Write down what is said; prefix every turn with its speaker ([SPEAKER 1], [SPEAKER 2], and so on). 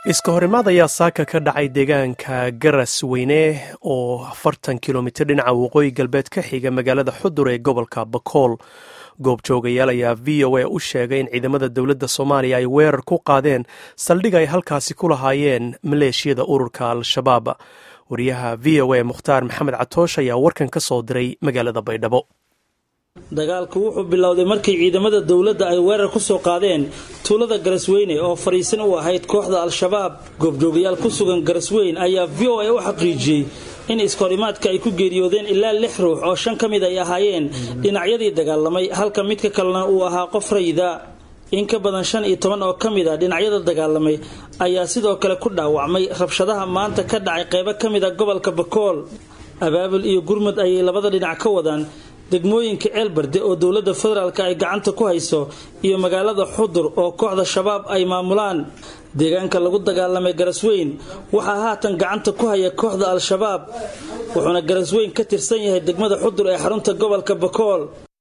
[SPEAKER 1] iska horimaad ayaa saaka ka dhacay deegaanka garas weyne oo afartan kilomitir dhinaca waqooyi galbeed ka xiga magaalada xudur ee gobolka bakool goobjoogayaal ayaa v o a u sheegay in ciidamada dowladda soomaaliya ay weerar ku qaadeen saldhig ay halkaasi ku lahaayeen maleeshiyada ururka al-shabaab wariyaha v o a mukhtaar maxamed catoosh ayaa warkan ka soo diray magaalada baydhabo
[SPEAKER 2] dagaalku wuxuu bilowday markii ciidamada dowladda ay weerar ku soo qaadeen tuulada garasweyne oo fadhiisan u ahayd kooxda al-shabaab goobjoogayaal ku sugan garasweyn ayaa v o a u xaqiijiyey in iskahorimaadka ay ku geeriyoodeen ilaa lix ruux oo shan ka mid ay ahaayeen dhinacyadii dagaalamay halka midka kalena uu ahaa qof rayida in ka badan shan iyo toban oo ka mid a dhinacyada dagaalamay ayaa sidoo kale ku dhaawacmay rabshadaha maanta ka dhacay qeybo ka mid a gobolka bakool abaabul iyo gurmud ayay labada dhinac ka wadaan degmooyinka ceelbarde oo dowladda federaalk ay gacanta ku hayso iyo magaalada xudur oo kooxda shabaab ay maamulaan deegaanka lagu dagaalamay garasweyn waxaa haatan gacanta ku haya kooxda al-shabaab wuxuuna garasweyn ka tirsan yahay degmada xudur ee xarunta gobolka bakool